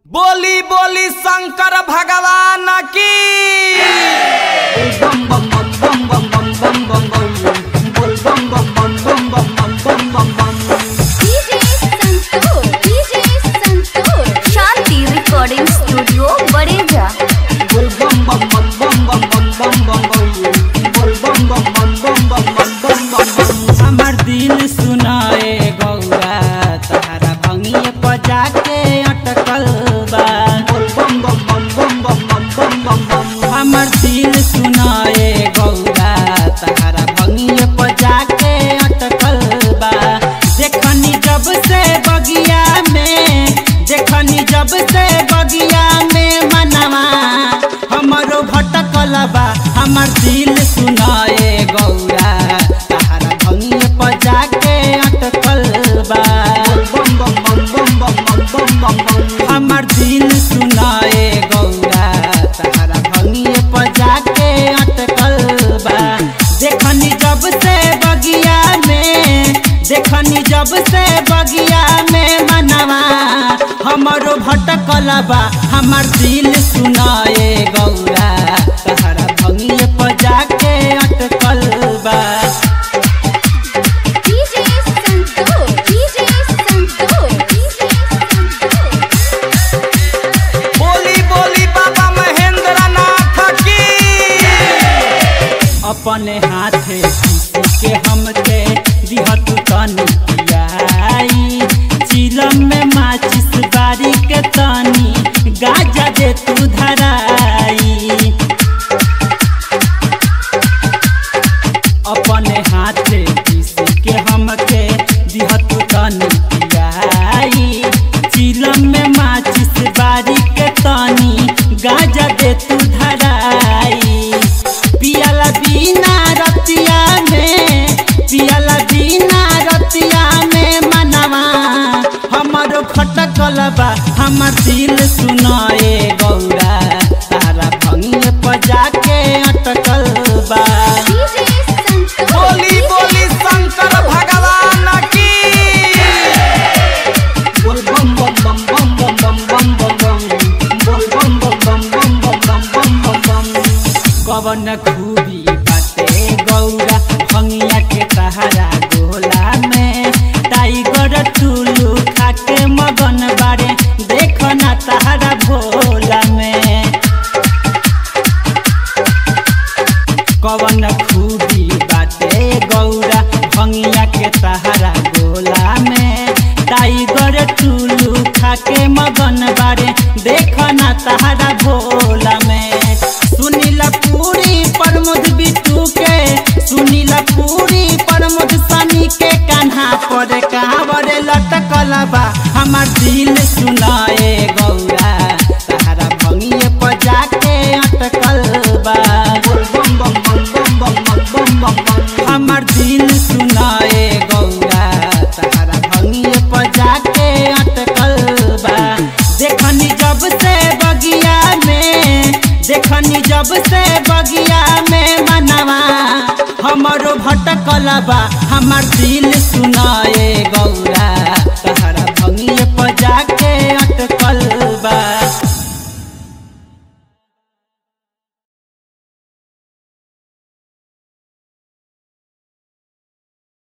बोली बोली शंकर भगवान की bum bum bum bum bum bum bum bum bum bum bum bum bum bum bum bum bum bum bum DJ Santoor, DJ Santoor, Shanti Recording Studio, Bareja. bul bum bum bum bum bum bum bum bum bum bul bum bum bum bum bum bum bum bum bum हमर दिल सुनाए गौरा तहरा भंगिए पजा के अटकल बा bul bum bum bum bum bum bum bum bum bum हमर दिल सुनाए गौरा तहरा भंगिए पजा के अटकल बा देखनी जब से बगिया में देखनी जब से बगिया में मनवा हमरो भटकल बा हमर दिल सुनाए गौरा तहरा भंगिए पजा के अटकल बा bum bum bum bum bum bum bum bum bum हमर दिल सुनाए गौरा तहरा भंगिए पजा के अटकल बा देखनी जब से बगिया में देखनी जब से बगिया में मनवा हमरो भटकल बा हमर दिल सुनाए गौरा तहरा भंगिए पजा के अटकल बा DJ Santoor, DJ Santoor, DJ Santoor. बोली बोली बाबा महेंद्र नाथ की अपने हाथे किसी के हमके दिहतु तनी पियाई चिलम में माचिस बारी के तनी गाजा दे तू धराई अपने हाथे किसी के हमके दिहतु तनी पियाई चिलम में माचिस बारी के तनी गाजा दे तू धराई पियाला बिना रतिया में पियाला बिना रतिया में मनवा हमरो फटकल बा हमर दिल सुनाए गौरा तारा भंगिए पजा के अटकल बा DJ Santoor, बोली बोली शंकर भगवान की bul bum bum bum bum bum bum bum bum bum bul bum bum bum bum bum bum bum bum bum कवन खूबी बाटे गौरा भंगिया के सहारा गोला में टाइगर टुलू खाके मगन बारे देख ना तहरा भोला में कवन खूबी बाटे गौरा भंगिया के सहारा गोला में टाइगर टुलू खाके मगन बारे देख ना तहरा भोला में सुनीला पूरी प्रमोद बिटू के सुनीला पूरी प्रमोद सनी के कान्हा पर कांवर लटकल बा हमर दिल सुनाए गौरा तहरा भंगिए पजा के अटकल बा bul bum bum bum bum bum bum bum bum bum हमर दिल सुनाए गौरा तहरा भंगिए पजा के अटकल बा देखनी जब से बगिया में देखनी जब से बगिया में मनवा हमरो भटकल बा हमर दिल सुना